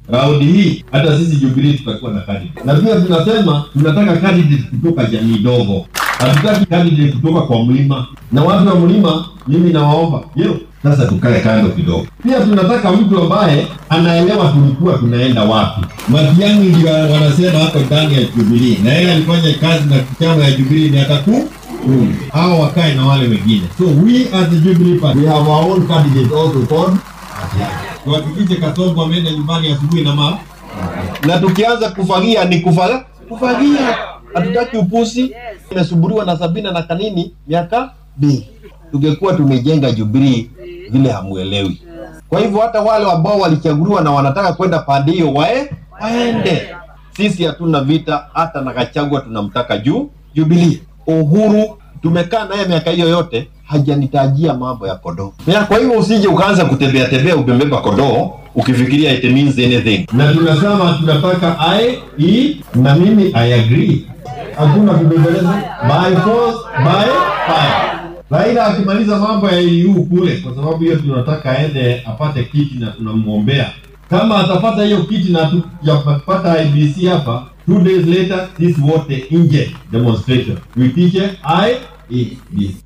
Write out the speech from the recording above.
raundi hii hata sisi Jubilee tutakuwa na candidate, na pia tunasema tunataka candidate kutoka jamii dogo, hatutaki candidate kutoka kwa mlima. Na watu wa mlima, mimi nawaomba hiyo sasa tukae kando kidogo. Pia tunataka mtu ambaye anaelewa tulikuwa tunaenda wapi. Matiang'i ndio wanasema hapo ndani ya Jubilee, na yeye alifanya kazi na chama ya Jubilee miaka kumi kumi. Hao wakae na wale wengine. So we as the Jubilee Party, we have our own candidate also called tuhakikishe Kasongo ameenda nyumbani asubuhi na mama, na tukianza kufagia ni kufaga kufagia, hatutaki upusi. Imesumbuliwa na Sabina na Kanini miaka mbili, tungekuwa tumejenga Jubilee vile hamuelewi. Kwa hivyo hata wale ambao walichaguliwa na wanataka kwenda pande hiyo wae waende. Sisi hatuna vita, hata na Gachagua tunamtaka juu Jubilee. Uhuru tumekaa naye miaka hiyo yote hajanitajia mambo ya kodoo. Na kwa hivyo usije ukaanza kutembea tembea umebeba kodoo ukifikiria it means anything. Na tunasema tunataka I E na mimi I agree. Hakuna kubembeleza by force by fire. Raila akimaliza mambo ya EU kule, kwa sababu hiyo tunataka aende apate kiti na tunamwombea. Kama atapata hiyo kiti na tujapata IBC hapa, two days later sisi wote nje demonstration, tuitishe IEBC.